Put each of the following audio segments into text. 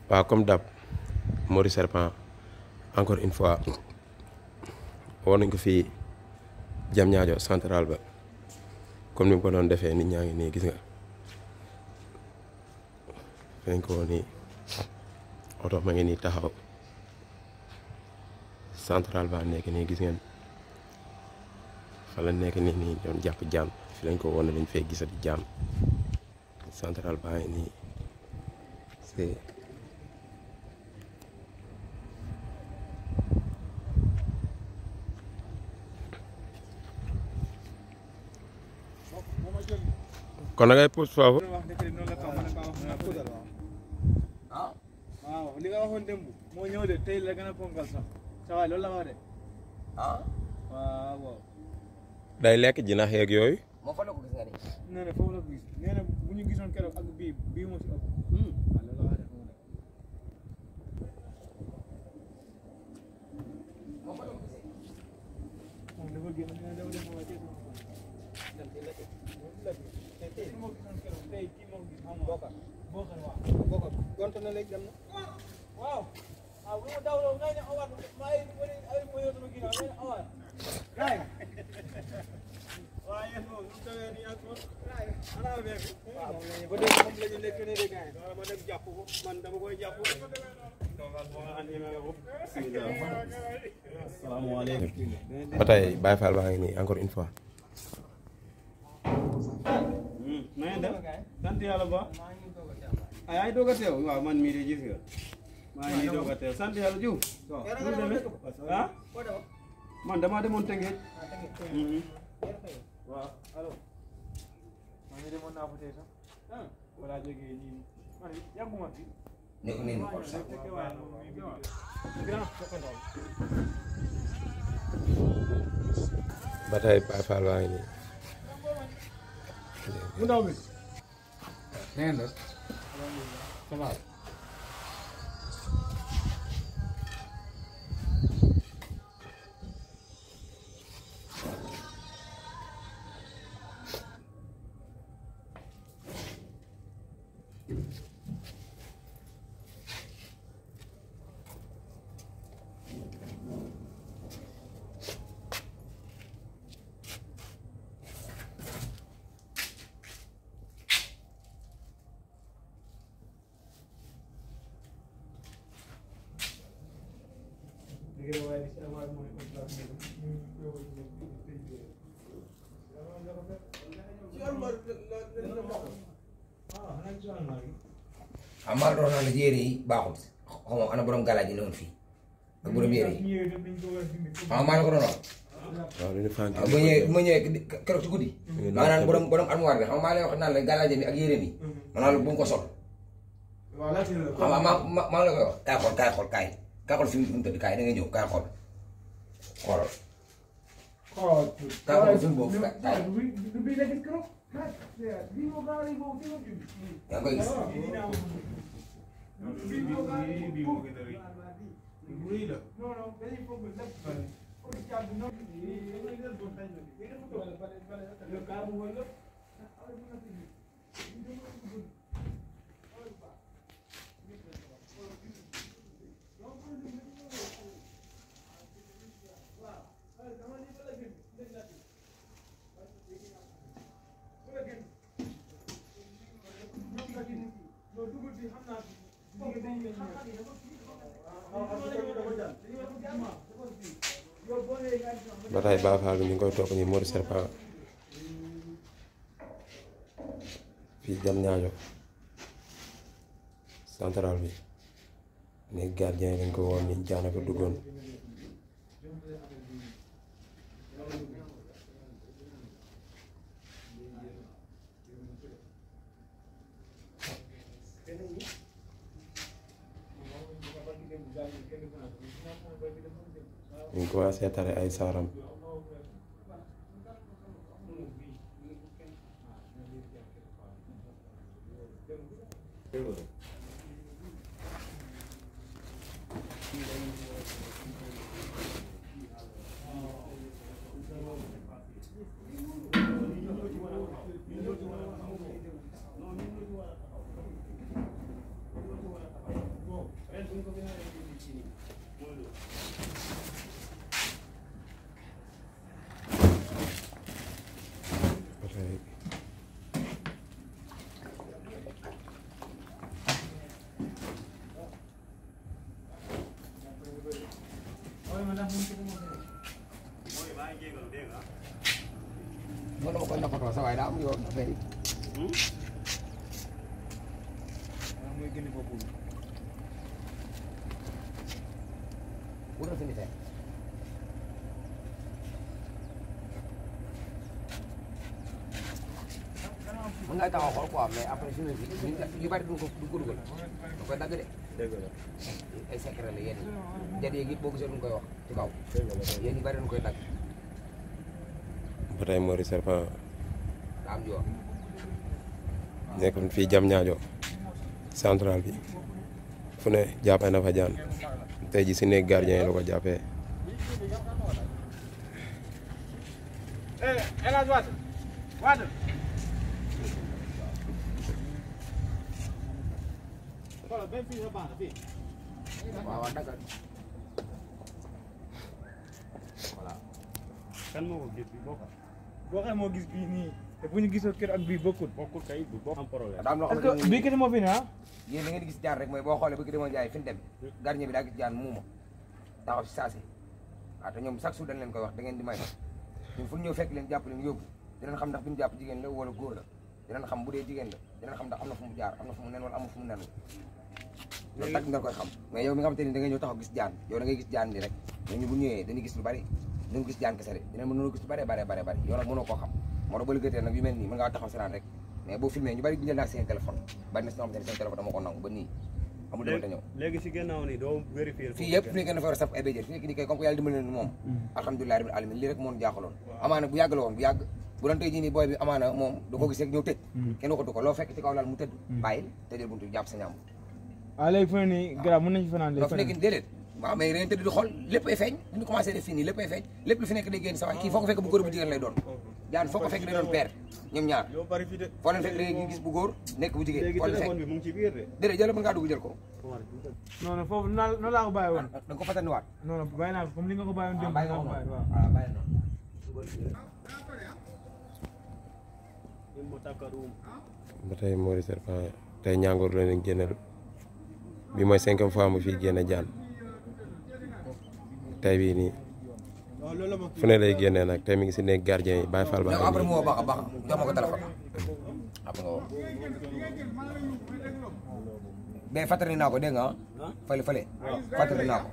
waaw comme dab Mori Serpent encore une fois war nañ ko fii jam ñaajo central ba comme ni mu ko doon defee nit ñaa ngi nii gis nga fi nañ ko woon nii oto ma ngi nii taxaw central ba nekk nii gis ngeen fa la nekk nii nii doon jàpp jaam fi lañ ko woon dañ fay gisati jaam central ba ngi nii c'est kon da ngay pousse foofu waaw li nga waxoon démb moo ñëw de tey la gën a ponkal sax sa waay loolu la wax de ah waaw waaw day lekk jinax yeeg yooyu moo fa la ko gis nga ni nee na foofu la ko gis nee na bu ñu gisoon keroog ak bii bii moo si ëpp waaw loolu la wax de xamu ne moom dafa génn nee na dafa dem waaye tey sama fan tey tey moo gisoon keroog tey kii moo gis xam nga bokkar bokkar waaw bokkar gonte na léegi dem na waaw waaw bu ma dawloo ngay ne awaat maa ngi wari ay moyo sama ginnaaw ngay ne awaat raay waaye yéen moom lu tawee nii ak moom raay ana affaire bi waaw ba dégg moom la ñu nekk ne de gars yi ma dem jàpp ko man dama koy jàpp salaamaaleykum ba tey Baye Fall baa ngi nii encore une fois na ngeen def sant yàlla ba ay ay doog a teew waaw man mii de gis nga maa ngi nii doog a teew sant yàlla Diouf waaw nu mu demee ah man damaa demoon Tëngéej waaw allo maa ngi demoon naa fa tey sax ah wala jógee nii man yàgguma fi ne ko nii ko sax fekke waaye moom mi ngi grand soxandoo ba tey Baye Fall baa ngi nii mu ndaw mi na ngeen def ça va xam maa doon naa la yére yi baaxul xaw ma ana borom galaaj yi ne woon fii ak borom yére yi xam maa la ko doon wax waaw lu ñu fànk waaw bu ñëwee bu ma ñëwee keroog ci guddi maanaam borom borom armoire bi xam nga maa lay wax naan la galaaj bi ak yére bi maanaam la bu mu ko sol xam nga maa maa maa la koy wax kaay xool kaay xool kaay kaay xool fi mu tëdd kaay da nga ñëw kaay xool xoolal kaay xool fi mu boobu kaay yaa ngi koy gis ba tey Baye Fall bi ñu ngi koy topp nii Mori Serpent fii jam ñaajo central bi ni gardien yi dañ ko woon ni jaana ko duggoon ñu ngi commencé tare ay saaram ba tey moo dama koy nappatoo sa waaye daa am yoon affaire yi wutal fi ni tey mën ngaa taxaw xool quoi mais après suñu si yu bari duñ ko duñ ko dugal da koy dagg de dëgg la ay secret la yéen jat yeeg it boo gisee duñ koy wax ci kaw yéen yu bari duñ koy dagg ba tey Mori Serpent daa am yoon nekkoon fii jam ñaajo central bi fu ne jàppee na fa jaan tey ji si néeg gardien yi la ko jàppee waaw waaw daggal voilà kan moo ko gis bi bokk boo xam moo gis bii nii te bu ñu gisoo kër ak bii bokkul. bokkul kay du bokk am problème daa am loo est-ce xamante que bii kese moo fi ne ah. yéen da ngeen di gis jaan rek mooy boo xoolee bëgg demoon jaay fi ñu dem gardien bi daa gis jaan muuma taxaw si saasi waaw te ñoom chaque jour dañ leen koy wax da ngeen di may ñun fu ñu ñëw fekk leen jàpp leen yóbbu dinañ xam ndax bi ñu jàpp jigéen la wala góor la dinañ xam bu dee jigéen la dinañ xam ndax am na fu mu jaar am na fu mu nen wala amul fu mu nenul loolu tak nga koy xam mais yow mi nga xamante ni da ngay ñëw taxaw gis jaan yow da ngay gis jaan ni rek mais ñu bu ñëwee dañuy gis lu bari dañu gis jaan kese de dinañ mën gis lu bari bari bari bari yow nag mënoo koo xam moo tax ba liggéeytee nag yu mel nii mën ngaa taxaw sinaan rek mais boo filmé ñu bari jël naa seen téléphone bari na si ñoo xamante ne seen téléphone dama ko nangu ba nii amul dama te ñëw léegi si gannaaw ni doo vérifier fii yëpp fi nekk na fa war a saf ay béjjén fi nekk nii kay comme que yàlla dimbali leen moom alhamdulilah rabbil alamin lii rek moo ñu jaaxaloon amaana bu yàgg la woon bu yàgg bu doon tey jii nii booy bi amaana moom du ko gis rek ñëw tëj kenn waxatu ko loo fekk ci kaw laal mu tëdd bàyyil tëjal buntu jàpp sa ñaam waaw léegi fu ne nii garab mën nañu fi fanaan loo léegi fi nekk nii déedéet waaw mais ren tëdd di xool lépp ay feeñ bu ñu commencé def fii nii lépp ay feeñ lépp lu fi nekk day génn sa waay kii foo ko fekk bu góor bu jigéen lay doon jaan foo ko fekk day doon peer ñoom ñaar yow bari fi de foo leen fekk da ngay gis bu góor nekk bu jigéen léegi foo leen téléphone fekk bi mu ngi ci biir de déedéet jël mën ngaa dugg jël ko non non foofu noonu noonu laa ko bàyyi woon da nga ko fataniwaat non non bàyyi naa ko comme li nga ko bàyyi woon démb bàyyi laa nga ko ko bàyyi noonu waaw waaw bàyyi noonu mo takkarum ba tey Mori Serpent tey ñàngoor la leen génneel bi mooy cinquième fois mu fii génne jaan tey bii nii fu ne lay génnee nag tey mi ngi si néeg gardien yi Baye Fall ba yow après mu woo baax a baax jox ma ko téléphone après nga woo mais fàttali naa ko dégg nga ah fële fële fàttali naa ko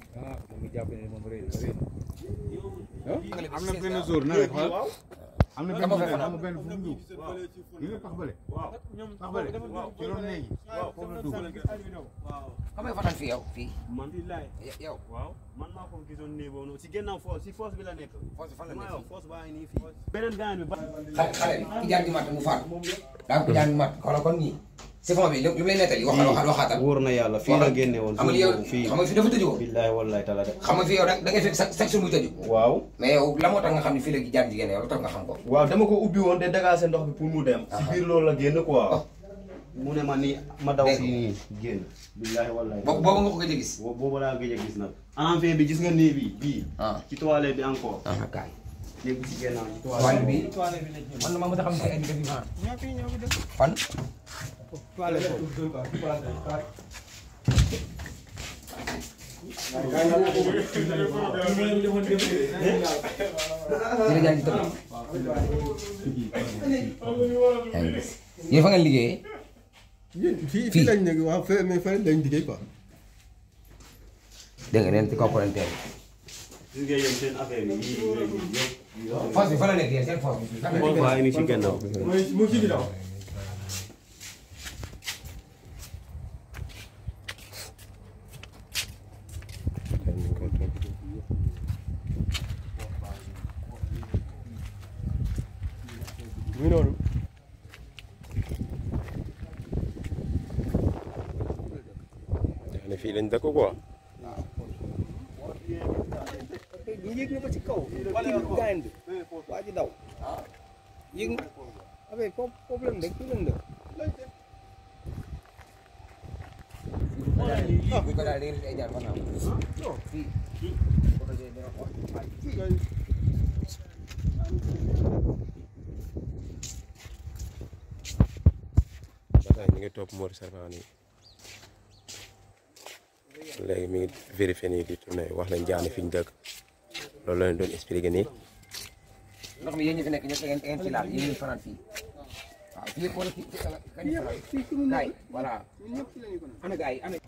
am na benn jour nawet xool am na benn Dama jour fekk am na benn fu mu dugg yi nga pax bële pax bële ci loolu léegi foofu la dugg xam nga fanaan fii yow fii man yow waaw man maa ko gisoon nii boobu noonu si gannaaw foos si foos bi la nekk foos bi fan la maa nekk yow foos baa ngi nii fii beneen gaan bi ba xale xale bi ki jaan di mat mu faatu daa ko jaan di mat xoolal kon nii siphon bi li mu lay nettali waxal waxal waxaatal wóor na yàlla fii la génne woon xam nga yow fii xam nga fii dafa tëju ko billahi wallahi taala de xam nga fii yow da da ngay fekk chaque chaque jour muy tëju waaw mais yow la moo tax nga xam ne fii la jaan jigéen yow lu tax nga xam ko waaw dama ko ubbi woon de dagaase ndox bi pour mu dem si biir loolu la génn quoi mu ne ma nii ma daw Dégg fii nii génn billahi wallahi boobu boobu nga ko gëj a gis boobu boobu laa gëj a gis nag enfin bi gis nga nii bi bii ah ci toilette bi encore ah kaay léegi bi si gannaaw ci wàll toilette bi man na ma mën a xam ne ay def vivant fan ci la jaan di tëdd yaa ngi gis yéen fa ngeen liggéeyee fii fii lañ nekk waaw fee mais fële lañ liggéey quoi dégg nga neen ci kaw palanteer bi gis nga yéen seen affaire yi yii léegi yëpp force bi fa la nekk yéen seen force bi fan la xool nekk baa ngi nii ci gannaaw tey ñu ngi koy topp muy noonu ne fii lañ dëkk quoi yéeg na ba ci kaw kii gaañ bi waa ji daw yéeg na affaire foofu foofu lañ dëkk fii lañ dëkk buñ ko daal da ngeen gis ay jaar war naa am fii projet dina ko ba tey ñu ngi topp Mori Serpent nii léegi mi ngi vérifié nii di tourné wax nañ jaani fi ñu dëkk loolu la leen doon expliqué nii ndox mi yéen ñi fi nekk ñëpp da ngeen da ngeen ci laal yéen ñi fanaan fii waaw fii wala fii kañ fanaan kaay voilà ana gars yi ana